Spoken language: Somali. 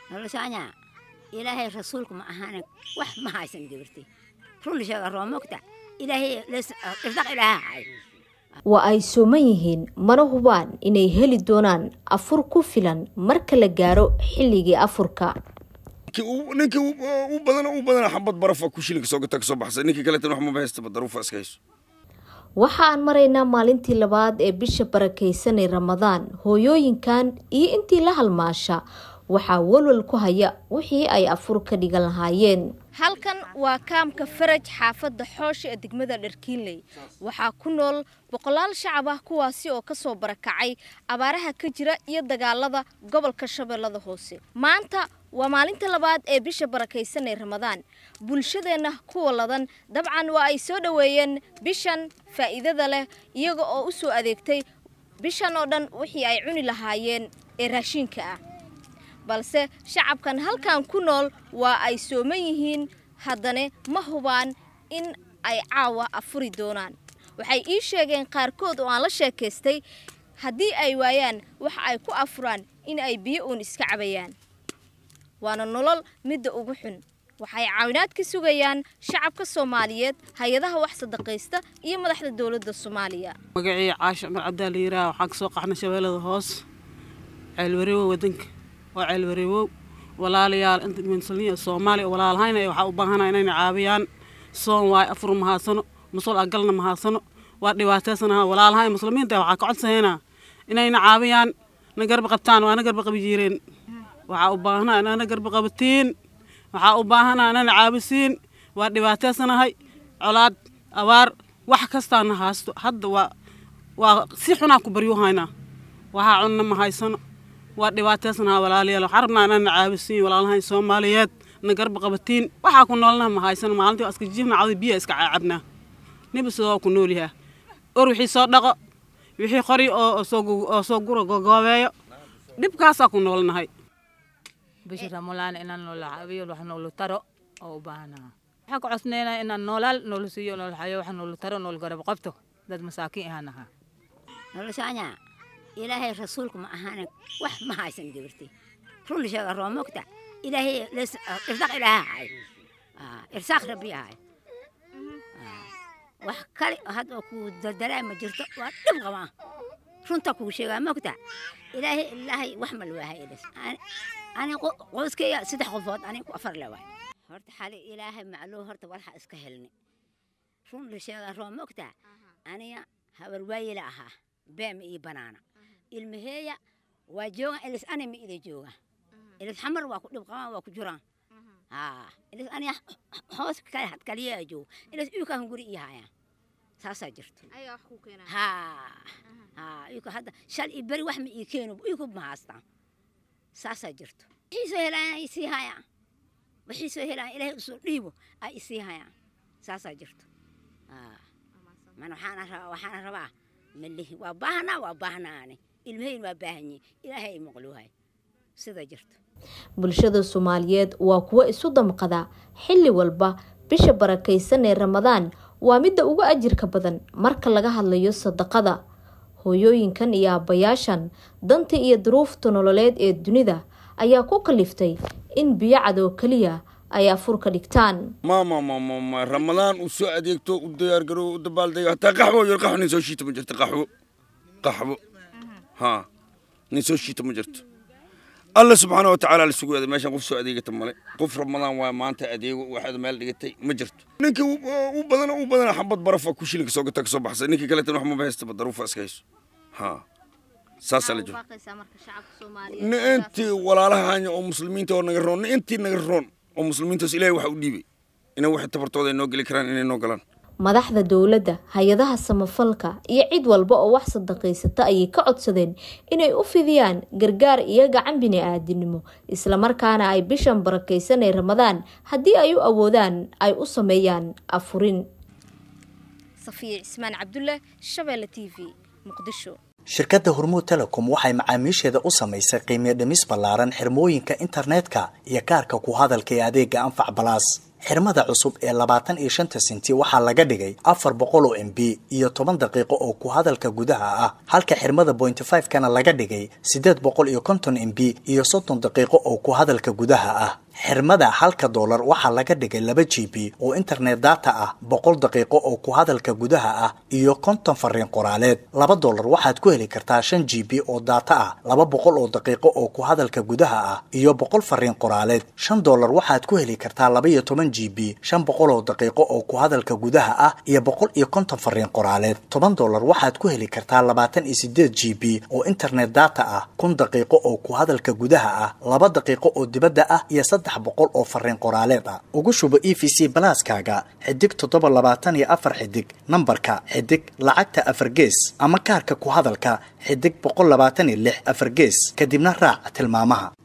noloshaanya ilaahay rasuulku ma ahaane wax ma haysan gabartay run sheega roomogta ilaahay irdaq ilaaha hay waa ay sooman yihiin mana hubaan inay heli doonaan afur ku filan marka la gaaro xilligii afurka ninkii u badan u badana xabad barafa ku shilinka soo gata kasoo baxsay ninkii kaleetan wax maba haystaba daruufa iska hayso waxa aan maraynaa maalintii labaad ee bisha barakaysanay ramadaan hooyooyinkan iyo intii la halmaasha waxaa walwal ku haya wixii ay afur ka dhigan lahaayeen halkan waa kaamka faraj xaafadda xoosha ee degmada dharkiinley waxaa ku nool boqolaal shacab ah kuwaasi oo kasoo barakacay abaaraha ka jira iyo dagaalada gobolka shabeellada hoose maanta waa maalinta labaad ee bisha barakaysanay ramadaan bulshadeenna kuwa ladan dabcan waa ay soo dhoweeyeen bishan faa'iidada leh iyaga oo u soo adeegtay bishan oo dhan wixii ay cuni lahaayeen ee raashiinka ah balse shacabkan halkan ku nool waa ay sooman yihiin haddana ma hubaan in ay caawa afuri doonaan waxay ii sheegeen qaarkood oo aan la sheekaystay haddii ay waayaan waxa ay ku afuraan in ay biyo uun iska cabayaan waana nolol midda ugu xun waxay caawinaad ka sugayaan shacabka soomaaliyeed hay-adaha wax sadaqaysta iyo madaxda dowladda soomaaliya magacii caashi cumar cabdaa la yiraah waxaan kasoo qaxnay shabeellada hoos ceelwareewo wadanka waa ceelwareewow walaalayaal inta muslimiin soomaaliya walaalahayna waxaa u baahanaa inayna caawiyaan soon waayo afur mahadsano musul agalna mahadsano waa dhibaataysanaha walaalahay muslimiinta waxaa ka codsahaynaa inayna caawiyaan na garba qabtaan waana garba qabi jiireen waxaa u baahanaa inana garba qabatiin waxaa u baahanaa inana caabisiin waa dhibaataysanahay colaad abaar wax kastaana haasto hadda waa waa si xunaa ku baryuhaynaa waxaa cunna ma haysano waa dhibaataysanaha walaalayaal waxaan rabnaa inana caabisiin walaalahayn soomaaliyeed na garba qabatiin waxaa ku noolnaha ma haysano maalintii waa iska jiifna cawdi biya iska caabnaa niba sidoo ku noolyahaa or wixii soo dhaqo wixii qori oo oo soo guro gogoobeeyo dhibkaasaa ku noolnahay bisha ramadaan inaan noola caawiyo wax noola taro oo u baahanaha waxaan ka codsaneynaa inaan noolaal noola siiyo noola xayo wax noola taro noola garab qabto dad masaakiin ahaan ahaa noloshaanya ilaahay rasuulku ma ahaane wax ma haysan gabartay run sheega roomogta ilaahay irdaq ilaaha hay irsaaq rabbi ahay wax kale hadda ku dardaraa ma jirto waa dhib qabaa runta kuu sheegaa mogta ilaahay ilaahay wax ma lawaahay ilis ani qoyskayga saddex qofood ani ku afar lewaay horta xali ilaahay macluu horta walxa iska helni run la sheegaa roo mogta aniga habar waayila ahaa beema iyo banaana ilmaheeya waa joogan ilis ani ma ida jooga ilis xamar waa ku dhib qabaan waa ku jiraan haa ilis aniga hoos kale had kaliyaa jooga ilis uyukaan guri iyo hayaan saasaa jirto haa haa uyuka hadda shal iyo beri wax ma ii keeno uyuku ma haastaan saasaa jirto wixii soo helaan ay isii hayaan wixii soo helaan ilaahay usoo dhiibo ay isii hayaan saasaa jirto haa man waxaana rabaa waxaana rabaa malihi waa baahnaa waa baahnaane ilmahayn waa baahanyihin ilaahay ay maqluuhay sida jirto bulshada soomaaliyeed waa kuwo isu damqada xilli walba bisha barakaysan ee ramadaan waa midda ugu ajirka badan marka laga hadlayo sadaqada hooyooyinkan iyo aabbayaashan danta iyo duruufta nololeed ee dunida ayaa ku kaliftay in biyo cadoo keliya ay afur ka dhigtaan mama mama ramadaan uu soo adeegto u diyaargaro u dabaaldego hataa qaxwo yar qaxwo nin soo shiita ma jirto qaxwo qaxwo haa nin soo shiita ma jirto alla subxaana watacaala la sugu aaday meeshan qof soo adeegata male qof ramadaan waa maanta adeego waxaad meel dhigatay ma jirto ninkii u badana u badana xabad barafa ku shilinka soo gata kasoo baxsay ninkii kaleetan wax maba haystaba daruufa iska hayso haa saasaa la jiro intii walaalahanya oo muslimiinta oo naga roon intii naga roon oo muslimiintaas ilaahay waxa u dhiibay inay waxay tabartooda ay noo geli karaan inay noo galaan madaxda dowladda hay-adaha samafalka iyo cid walba oo wax sadaqaysata ayay ka codsadeen inay u fidiyaan gargaar iyo gacan bini-aadinimo islamarkaana ay bishan barakaysan ee ramadaan haddii ay u awoodaan ay u sameeyaan afurin safiya cismaan cabdulle shabeelle t v muqdisho shirkadda hormuud telecom waxay macaamiisheeda u samaysay qiimiyo dhimis ballaaran xirmooyinka internetka iyo kaarka ku hadalka ee adeega anfac balaas xirmada cusub ee labaatan iyo shanta senti waxaa laga dhigay afar boqol oo m b iyo toban daqiiqo oo ku hadalka gudaha ah halka xirmada bointy five kana laga dhigay siddeed boqol iyo konton m b iyo soddon daqiiqo oo ku hadalka gudaha ah xirmada halka doolar waxaa laga dhigay laba g b oo internet data ah boqol daqiiqo oo ku hadalka gudaha ah iyo konton fariin qoraaleed laba doolar waxaad ku heli kartaa shan g b oo data ah laba boqol oo daqiiqo oo ku hadalka gudaha ah iyo boqol fariin qoraaleed shan doolar waxaad ku heli kartaa laba iyo toban g b shan boqol oo daqiiqo oo ku hadalka gudaha ah iyo boqol iyo konton fariin qoraaleed toban doolar waxaad ku heli kartaa labaatan iyo sideed g b oo internet data ah kun daqiiqo oo ku hadalka gudaha ah laba daqiiqo oo dibadda ah iyo saddex boqol oo fariin qoraaleed ah ugu shubo e v c balaaskaaga xidig toddoba labaatan iyo afar xidig nambarka xidig lacagta afar gees ama kaarka ku hadalka xidig boqol labaatan iyo lix afar gees kadibna raac tilmaamaha